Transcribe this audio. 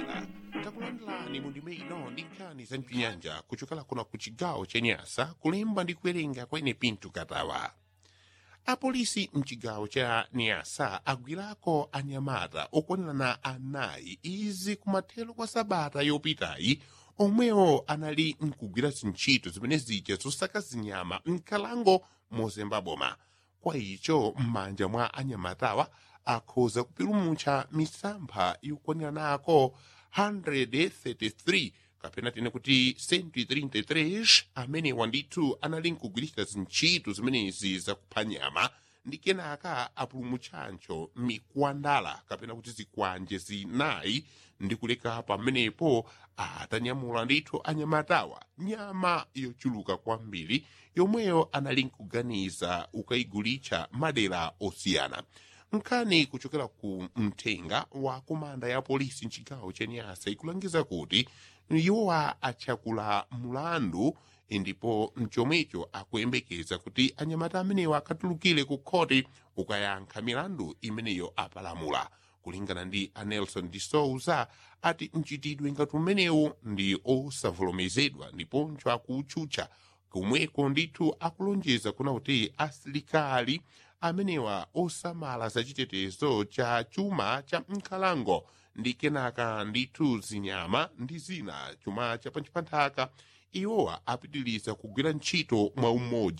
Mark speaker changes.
Speaker 1: omvera takulandirani mu ndime ino ndi nkhani za mpinyanja kuchokera kuno ku chigawo cha nyasa kulemba ndi kuwerenga kwa ine pinto katawa apolisi mchigawo cha nyasa agwirako anyamata okwanirana anayi izi kumathero kwa sabata yopitayi omwewo anali mkugwira zintchito zimene zija zosaka zinyama mkalango mozemba boma kwa icho m'manja mwa anyamatawa akhoza kupulumutsa misampha yokwaniranako 133 kapena tine kuti 133 amenewa ndithu anali nkugwiritsa zintchito zimenezi zakupha nyama ndi kenaka apulumutsancho mikwandala kapena kuti zikwanje zinayi ndi kuleka pamenepo atanyamula ndithu anyamatawa nyama yochuluka kwambiri yomweyo anali nkuganiza ukayigulitsa madera osiyana nkhani kuchokera ku mthenga wa komanda ya polisi mchigawo cha nyasa ikulangiza kuti iwowa achakula mulandu ndipo mchomwecho akuyembekeza kuti anyamata amenewa akatulukire ku khoti ukayankha milandu imeneyo apalamula kulingana ndi anelson de souza ati mchitidwe ngati umenewu ndi osavomerezedwa ndiponso akutchutcha komweko ndithu akulonjeza kuna kuti asilikali amenewa osamala zachitetezo cha chuma cha nkhalango ndi kenaka ndithu zinyama ndi zina chuma cha panchipanthaka iwowa apitiriza kugwira ntchito mwa umodzi